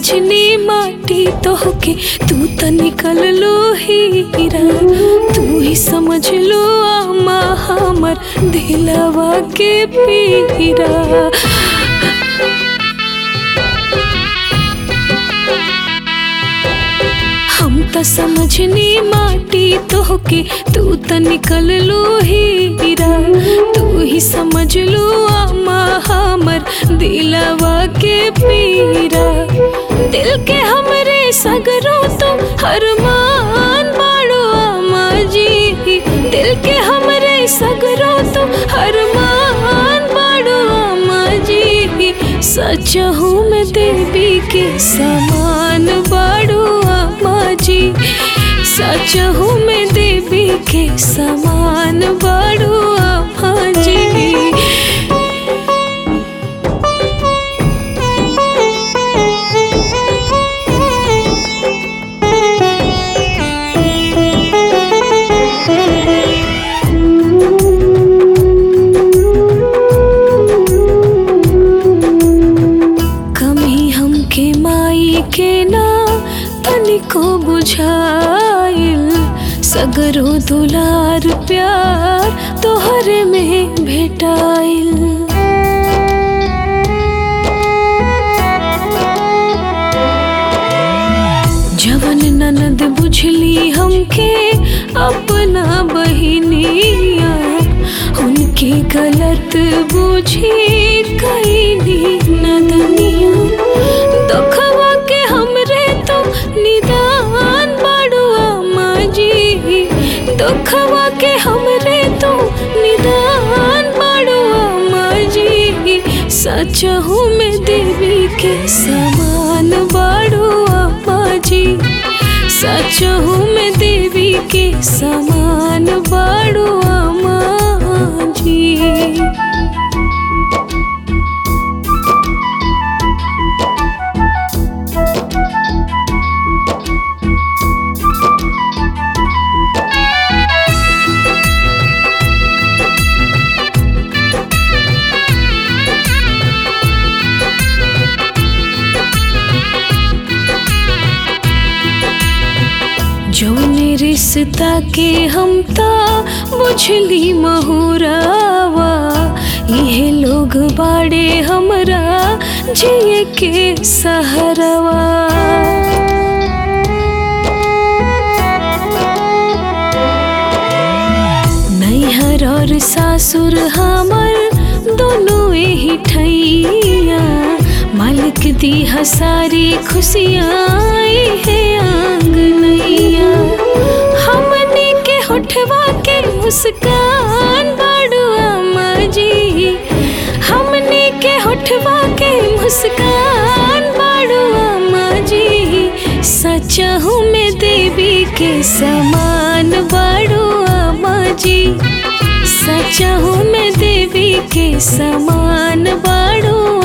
समझनी माटी तोहके तू त निकल लो हीरा तू ही समझ लो आमा हमर दिलवा के पीरा हम त समझनी माटी तोहके तू त निकल लो हीरा तू ही समझ लो आमा हमर दिलवा के पीरा दिल के हमरे सगरो तो हरमान बाड़ो आमा जी दिल के हमरे सगरो तो हरमान बाड़ो आमा जी सच हूँ मैं देवी के समान बाड़ो आमा जी सच हूँ मैं देवी के समान बाड़ो आमा जी कमी हमके माई के ना तनिको बुझाइल सगरो दुलार प्यार तोहरे में भेटाइल जवन ननद बुझली हमके अपना बहिनिया उनके गलत बुझी कैली नदनिया दुखवा के हमरे तो निदान बाड़ुआ माँ जी दुखवा के हमरे तो निदान बाड़ुआ माँ जी सच हूँ मैं देवी के समान बाड़ुआ माँ जी सच हूँ मैं देवी के समान बाड़ुआ माँ जी जौने रिश्ता के हम ता बुझली महुरावा इहे लोग बाड़े हमरा जिए के सहरवा नैहर और सासुर हमर दोनों ही ठैया मालिक दी हसारी खुशियाँ है आंगनैया हमने के होठवा के मुस्कान बाड़ुआ माँ जी हमने के होठवा के मुस्कान बाड़ुआ माँ जी सच हूँ मैं देवी के समान बाड़ुआ माँ जी सच हूँ मैं देवी के समान बाड़ुआ